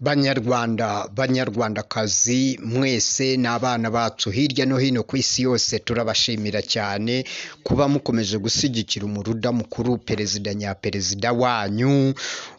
banyarwanda banyarwandakazi mwese ni abana bacu hirya no hino ku isi yose turabashimira cyane kuba mukomeje gushyigikira umuruda mukuru perezida nyaperezida wanyu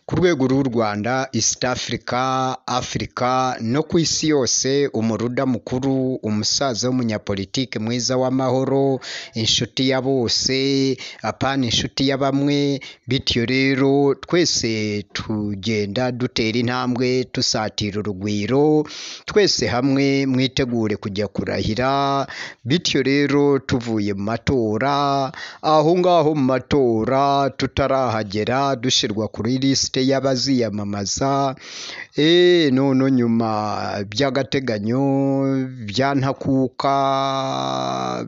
ku rwego rw'u rwanda east africa africa no ku isi yose umuruda mukuru umusaza w'umunyapolitike mwiza w'amahoro inshuti ya bose apana inshuti ya bamwe bityo rero twese tugenda dutera intambwe dusatira urugwiro twese hamwe mwitegure kujya kurahira bityo rero tuvuye mu matora aho ngaho mu matora tutarahagera dushyirwa kuri lisite y'abaziyamamaza eee none nyuma by'agateganyo byantakuka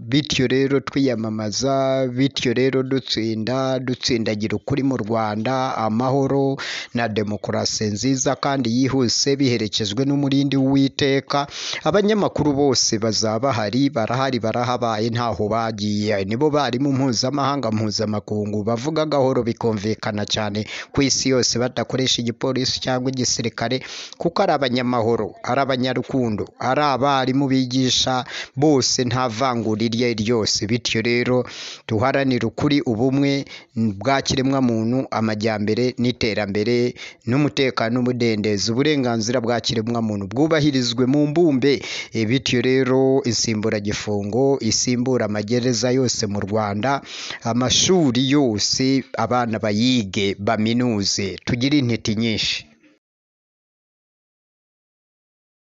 bityo rero twiyamamaza bityo rero dutsinda dutsindagira ukuri mu rwanda amahoro na demokarasi nziza kandi yihuse biherekejwe n'umurindi w'uwiteka abanyamakuru bose bazaba bahari barahari barahabaye ntaho bagiye nibo barimu mpuzamahanga mpuzamakungu bavuga gahoro bikumvikana cyane ku isi yose badakoresha igipolisi cyangwa igisirikare kuko ari abanyamahoro ari abanyarukundo ari abarimu bigisha bose nta vangura iryo ari ryo ryose bityo rero duharanire ukuri ubumwe bwa kiremwamuntu amajyambere n'iterambere n'umutekano n'umudendezo uburenganzira bwa kiremwamuntu bwubahirizwe mu mbumbe E, bityo rero insimburagifungo isimbura amagereza yose mu rwanda amashuri yose abana bayige baminuze tugire intiti nyinshi